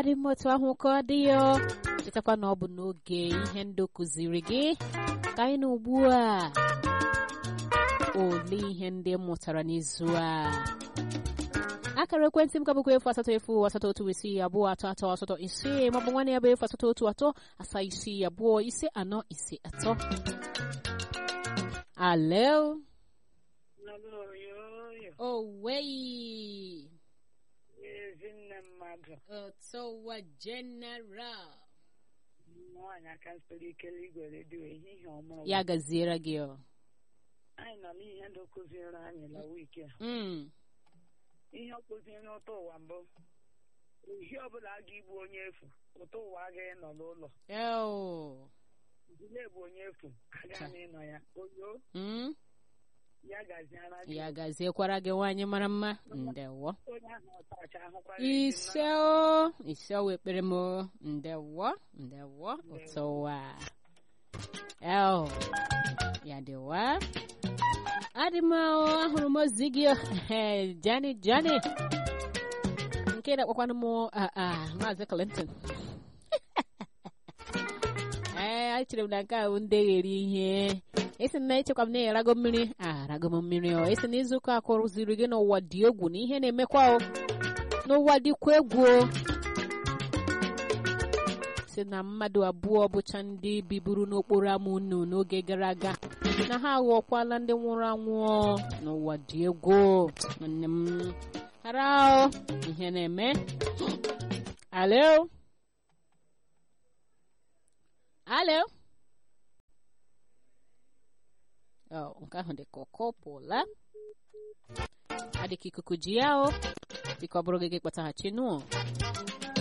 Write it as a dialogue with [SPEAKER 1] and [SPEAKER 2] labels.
[SPEAKER 1] adị m otu ahụ ka ọ dị ya chetakwa na ọ bụ n'oge ihe ndụ kụziri gị ka anyị na ugbu a ole ihe ndị m mụtara n'izu a akara ekwentị m ka bụkwa efu asatọ efu asatọ otu isii abụọ atọ atọ asatọ ise maọbụ nwanne ya bụ efu asatọ otu atọ asaa isii abụọ ise anọ ise atọ alo
[SPEAKER 2] Oyoyo,
[SPEAKER 1] owei
[SPEAKER 2] ezinne mmadụ
[SPEAKER 1] otowa general
[SPEAKER 2] nwaanyị aka nsoro ike igwe redio ehihie ọma ọma.
[SPEAKER 1] ya gaziere gị ọ
[SPEAKER 2] anyị nọ n'ihe ndị kụziere anyị na wiki a
[SPEAKER 1] Mm,
[SPEAKER 2] ihe ọ kụziere ụtọ ụwa mbụ ohi ọbụla a ga-igbu onye efu ụtọ ụwa agaghị nọ n'ụlọ
[SPEAKER 1] eo,
[SPEAKER 2] dile bụ onye efu agaghị ịnọ ya oyo
[SPEAKER 1] mm,
[SPEAKER 2] ya gaziara gị
[SPEAKER 1] ya gaziekwara gị nwaanyị mara mma ndewo
[SPEAKER 2] onye ahụ ọtacha ahụkwara
[SPEAKER 1] ise o ise o ekpere m o. ndewo ndewo ụtọwa el ya dịwa adị m o, ahụrụ m ozi gị o. Ehe, jani jani nke na-akpọkwanụ m a a maazị clinton ee echere m na nke a bụ ndị ghere ihe esi na echekwa m na erago mmiri arago m mmiri o esi na izuụka akụrụziri gị n'ụwa dị egwu na ihe na-emekwa o n'ụwa dịkwa egwu o si na mmadụ abụọ bụcha ndị biburu n'okporo ámá unu n'oge gara aga na ha aghọkwala ndị nwụrụ anwụ o. n'ụwa dị egwu nwanne m hara o ihe na-eme alo alo ọ nke ahụ dị ka ọkọ pụla adịka ikuku ji ya o biko ọ bụrụ gị gị kpataghachi nụ